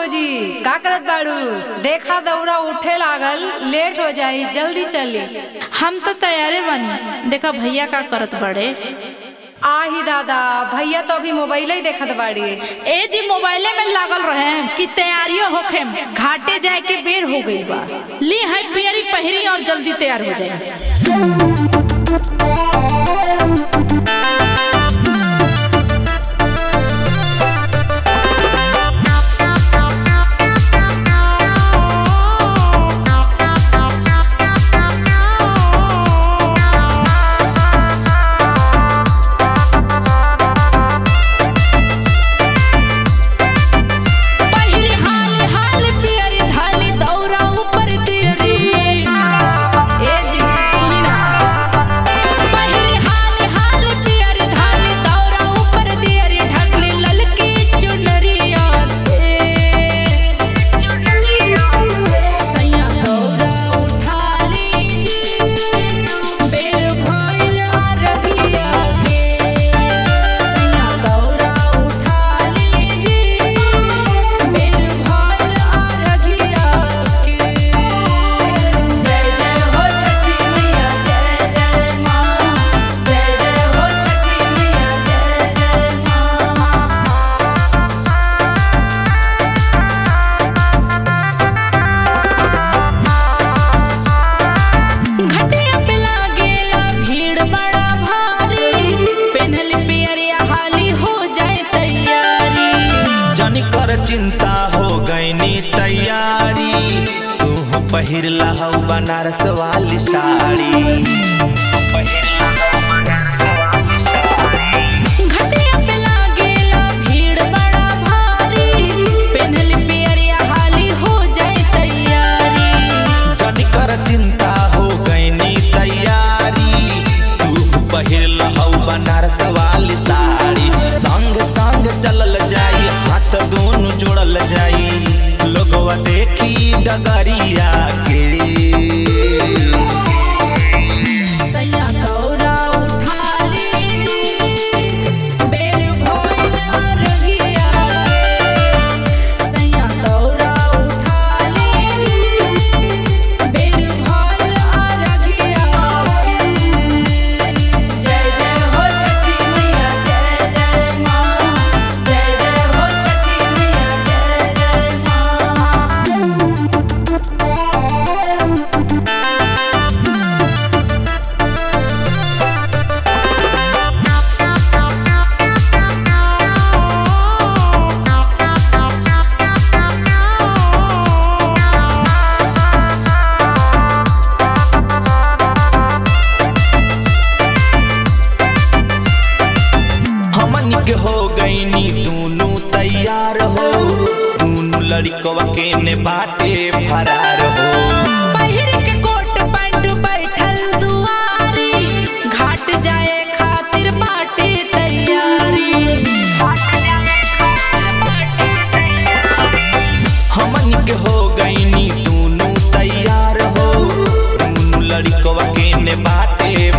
भौजी का करत बाड़ू देखा दौरा उठे लागल लेट हो जाई जल्दी चली हम तो तैयारे बनी देखा भैया का करत बड़े आही दादा भैया तो अभी मोबाइल ही देखत बाड़ी ए जी मोबाइले में लागल रहे कि तैयारियों होखे घाटे जाए के बेर हो गई बा ली है पियरी पहिरी और जल्दी तैयार हो जाए पहिरी हाल हाल पियरी धाली दौरा ऊपर तियरी ए जी सुनी ना पहिरी हाल हाल पियरी धाली दौरा ऊपर तियरी ढकली ललकी चुनरिया से सैया दौरा उठा लीजी बेर भइल रगिया के सैया दौरा उठा लीजी बेर भइल रगिया के जय जय हो छठी मैया जय जय माँ जय जय हो छठी मैया जय जय माँ घटिया पे लागेला भीड़ बड़ा भारी पेन्हल पियरिया हाली हो जाए तैयारी जनी कर चिंता हो गईनी तैयारी तू पहिर लहौ बनारस वाली साड़ी घटिया पे लागेला भीड़ बड़ा भारी पेन्हल पियरिया हाली हो जाए तैयारी जनी कर चिंता हो गईनी तैयारी तू पहिर लहौ बनारस वाली साड़ी संग संग चलल जाई हाथ दोनों जोड़ल जाई लोगवा देखी डगरिया के सैया दौरा उठा लीजी बेर भइल रगिया के सैया दौरा उठा लीजी बेर भइल रगिया के जय जय हो छठी मैया जय जय माँ जय जय हो छठी मैया जय जय माँ हमन के हो गईनी दोनों तैयार हो दोनों लड़कवा के ने बाटे फरार हो पहिर के कोट पैंट बैठल दुआरी घाट जाए खातिर बाटे तैयारी हमन के हो गईनी दोनों तैयार हो दोनों लड़कवा के ने बाटे